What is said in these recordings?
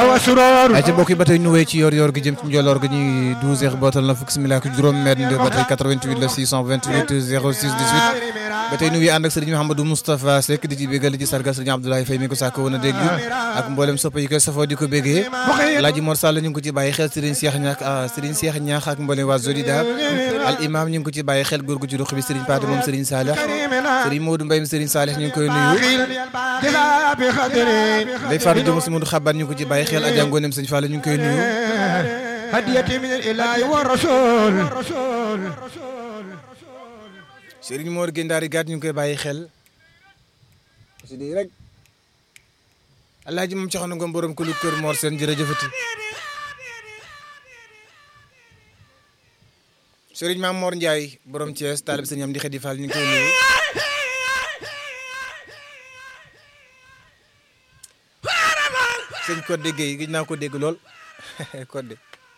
awa suror ay ca mbokk yi ba tey ñu wéy ci yor yor gi jëm ci njoloor gi ñuy 12 heures bootal na fukk simila ak juróom mètre ba tey 88 la 628 06 18 ba tey ñu ngi ànd ak sëriñ Mouhamadou Moustapha Seck di ci bégal ci sargal sëriñ Abdoulaye Faye mi ko sàkk woon a dégg ak mboolem soppa yi koy safoo di ko béggee Laaji Mor Sall ñu ngi ko ci bàyyi xel sëriñ Cheikh Ñaax sëriñ Cheikh Ñaax ak mboolem waa Zodida al imam ñu ngi ko ci bàyyi xel góor gu ci ruq bi sëriñ Paate moom sëriñ Salih sëriñ Modou Mbaye sëriñ Salih ñu ngi koy nuyu day faatu jëm si Modou Xaban ñu ngi ko ci bàyyi xel Adja Ngonem sëñ Fall ñu ngi koy nuyu hadiyati min ilahi wa rasul sëriñ Mor Gendari Gat ñu ngi koy bàyyi xel si di rek alaaji moom coxna ngom borom ku lu kër Mor seen jërëjëfati sëriñ Maam Mor Ndiaye borom Thiès taalib sëñ am di xedi Fall ñu ngi koy nuyu sëñ Codé Guèye gis naa ko dégg lool Codé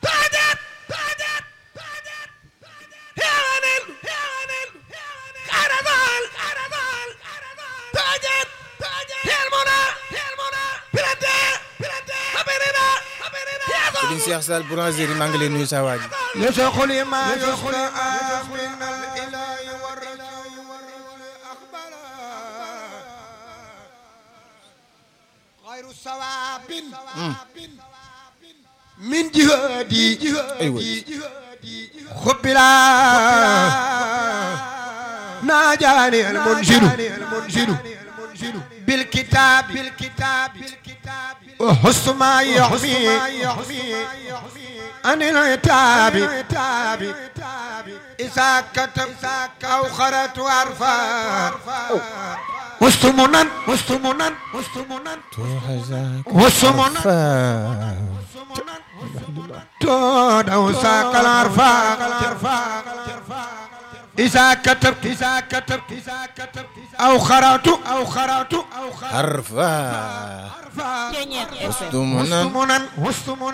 sëriñ Cheikh Sall boulangerie maa ngi lay nuyu saa waa ji يشغل ما يشغل من الإله والرسول أخبرا غير صواب من جهادي أيوة. خبلا ناجاني المنشد بالكتاب بالكتاب وحسن ما يحمي عن العتاب إذا كتب أو خرت عرفا مستمنا مستمنا مستمنا مستمنا تود أو ساق العرفا إذا كتب إذا كتب إذا كتب أو خرت أو خرت أو خرت harfa عرفا mustumunan مستمنا مستمنا